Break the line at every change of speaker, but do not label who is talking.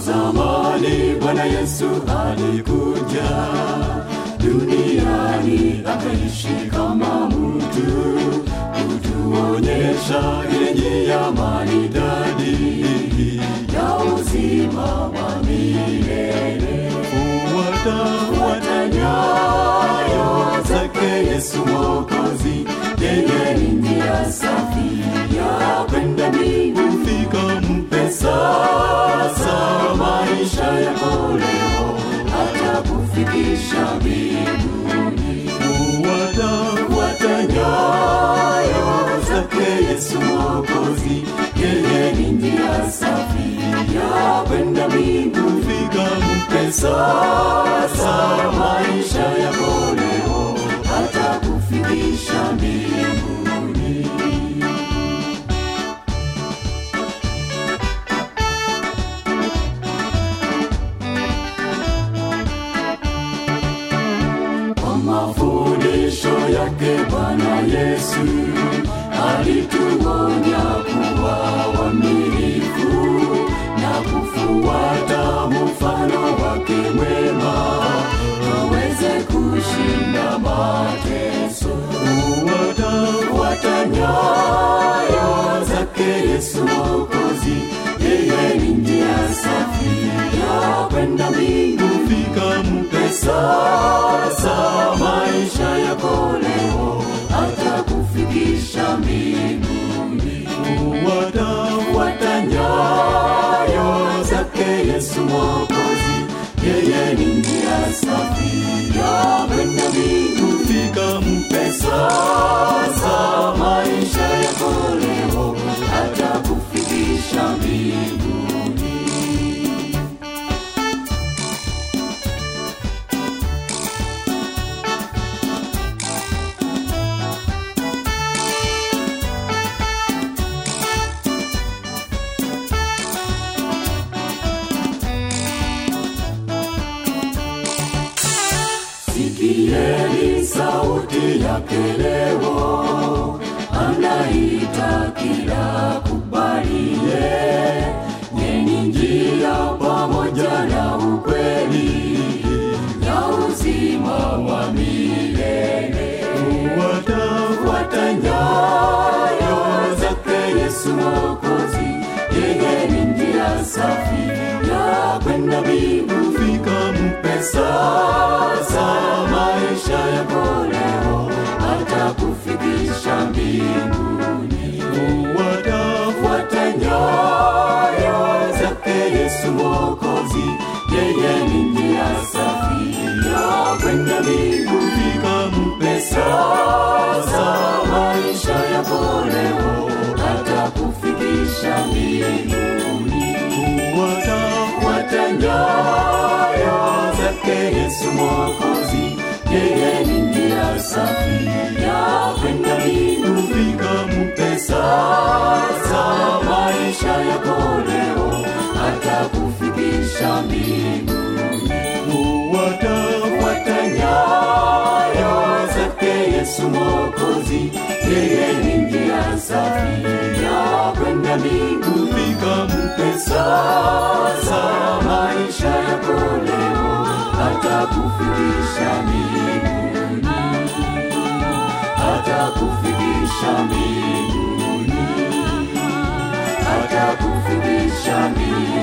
zamani Bwana Yesu alikuja duniani akaishi kama mtu kutuonyesha ile njia maridadi ya uzima wa milele. Fuata, fuata nyayo zake Yesu Mwokozi, yeye ni njia safi ya kwenda mbinguni. Fika mpe sasa maisha yako leo, hata kufikisha mbinguni. Fuata, fuata nyayo zake Yesu Mwokozi, yeye ni njia safi ya kwenda mbinguni. Fika mpe sasa maisha yako leo, hata kufikisha mbinguni. Kwa mafundisho yake Bwana Yesu alituonya kuwa waminifu na kufuata mfano wake mwema, tuweze kushinda mateso. Fuata, fuata nyayo zake Yesu Mwokozi, yeye ni njia safi ya kwenda mbinguni. Fika mpe sasa maisha yako leo, hata kufikisha mbinguni. Fuata, fuata nyayo zake Yesu Mwokozi, yeye ni njia safi ya kwenda mbinguni. Fika mpe sasa maisha yako leo, hata kufikisha mbinguni. Sikieni sauti yake leo, anaita kila kubalie. Nyeni njia pamoja na ukweli na uzima wa milele. Fuata, fuata nyayo zake Yesu Mwokozi, yeye ni njia safi ya kwenda mbinguni. Fika mpe sasa maisha yako leo, hata kufikisha mbinguni. Fuata, fuata nyayo zake Yesu Mwokozi, yeye ni njia safi ya kwenda mbinguni. Fika mpe sasa maisha yako leo, hata kufikisha mbinguni. Fuata, fuata nyayo zake Yesu Mwokozi, yeye ni njia safi ya kwenda mbinguni. Fika mpe sasa maisha yako leo, hata kufikisha mbinguni. Fuata, fuata nyayo zake Yesu Mwokozi, yeye ni njia safi ya kwenda mbinguni. Fika mpe sasa maisha yako leo, hata kufikisha mbinguni, hata kufikisha mbinguni, hata kufikisha mbinguni.